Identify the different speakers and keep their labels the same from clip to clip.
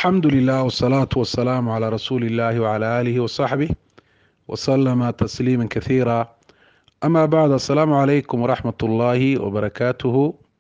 Speaker 1: alxamdu lilah wsalaatu wasalaamu calaa rasuuli illahi wcala aalihi wasaxbih wasalama tasliima kathiira ama bacd assalaamu calaykum waraxmat ullaahi wabarakaatuhu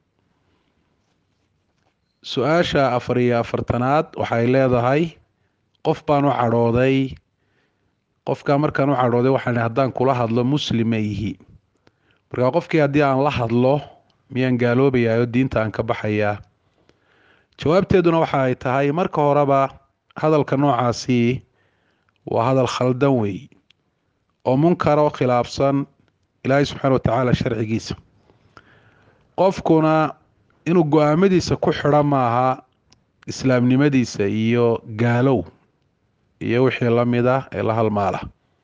Speaker 1: su-aasha afar iyo afartanaad waxay leedahay qof baan u cadhooday qofkaa markaan u cadhooday waxaan haddaan kula hadlo muslima ihi markaa qofkii haddii aan la hadlo miyaan gaaloobayaa oo diinta aan ka baxayaa jawaabteeduna waxa ay tahay marka horeba hadalka noocaasi waa hadal khaldan weey oo munkar oo khilaafsan ilaahay subxaana watacaala sharcigiisa qofkuna inuu go-aamadiisa ku xidho maaha islaamnimadiisa iyo gaalow iyo wixii la mid ah ee la halmaala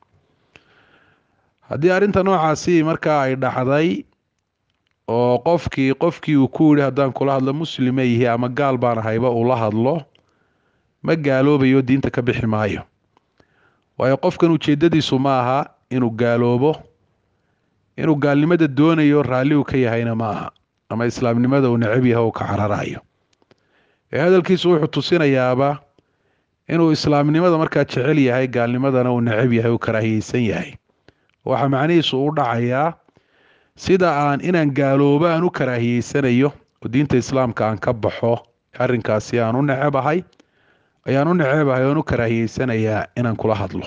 Speaker 1: haddii arrinta noocaasi markaa ay dhacday oo qofkii qofkii uu ku yihi haddaan kula hadlo muslima yihi ama gaal baan ahayba uu la hadlo ma gaaloobayo diinta ka bixi maayo waayo qofkan ujeedadiisu ma aha inuu gaaloobo inuu gaalnimada doonayo raalli uu ka yahayna ma aha ama islaamnimada uu necab yahay uu ka cararayo ee hadalkiisu wuxuu tusinayaaba inuu islaamnimada markaa jecel yahay gaalnimadana uu necab yahay uu karaahiyeysan yahay waxaa macnihiisu u dhacayaa sida aan inaan gaaloobo aan u karaahiyeysanayo oo diinta islaamka aan ka baxo arrinkaasi aan u necebahay ayaan u necebahay oan u karaahiyeysanayaa inaan kula hadlo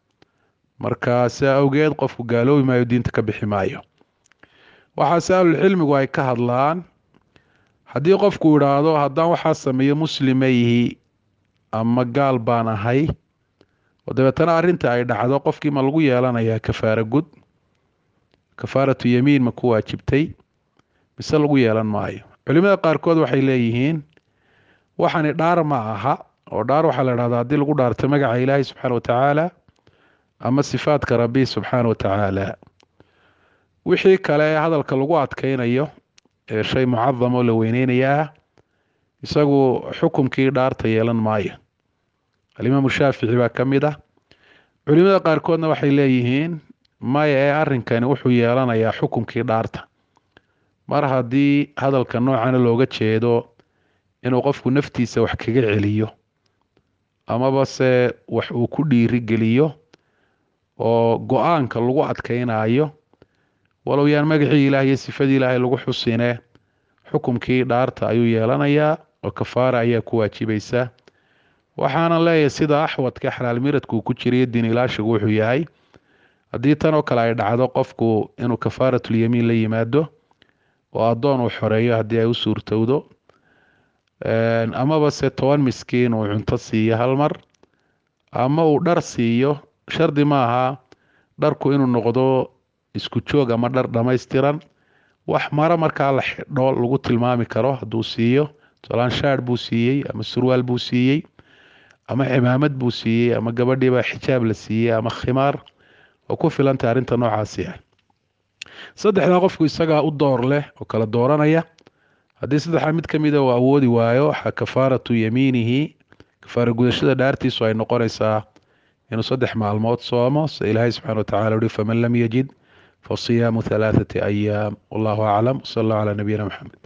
Speaker 1: marka sidaa awgeed qofku gaaloobi maayo diinta ka bixi maayo waxaase ahlulcilmigu ay ka hadlaan haddii qofku idhaahdo haddaan waxaa sameeyo muslima yihi ama gaal baan ahay oo dabeetana arrinta ay dhacdo qofkii ma lagu yeelanayaa kafaara gud kafaaratu yamiin ma ku waajibtay mise lagu yeelan maayo culimada qaarkood waxay leeyihiin waxani dhaar ma aha oo dhaar waxaa la dhahdaa haddii lagu dhaarto magaca ilaahay subxaana watacaala ama sifaadka rabbi subxaana watacaala wixii kale ee hadalka lagu adkeynayo ee shay mucadam oo la weyneynaya ah isagu xukumkii dhaarta yeelan maayo alimaamu shaafici baa ka mid ah culimada qaarkoodna waxay leeyihiin maya ee arrinkani wuxuu yeelanayaa xukumkii dhaarta mar haddii hadalka noocana looga jeedo inuu qofku naftiisa wax kaga celiyo amaba se wax uu ku dhiiri geliyo oo go-aanka lagu adkeynayo walow yaan magacii ilaah iyo sifadii ilaahay lagu xusine xukumkii dhaarta ayuu yeelanayaa oo kafaara ayaa ku waajibaysa waxaana leeyahay sida axwadka xalaal miradka uu ku jirayo diin ilaashigu wuxuu yahay haddii tan oo kale ay dhacdo qofku inuu kafaaratulyamiin la yimaado oo addoon uu xoreeyo haddii ay u suurtowdo amaba se toban miskiin uu cunto siiyo hal mar ama uu dhar siiyo shardi ma aha dharku inuu noqdo isku joog ama dhar dhammaystiran wax maro markaa la xidho lagu tilmaami karo hadduu siiyo tolaan shaadh buu siiyey ama surwaal buu siiyey ama cimaamad buu siiyey ama gabadhiibaa xijaab la siiyey ama khimaar oo ku filantay arrinta noocaasi ah saddexdaa qofku isagaa u door leh oo kala dooranaya haddii saddexdaa mid ka mida uu awoodi waayo waxaa kafaaratu yamiinihi kafaara gudashada dhaartiisu ay noqonaysaa inuu saddex maalmood soomo sida ilaahay subxana watacala uhi faman lam yajid fasiyaamu halaathati ayaam wallahu aclam wsala allahu calaa nabiyina maxamed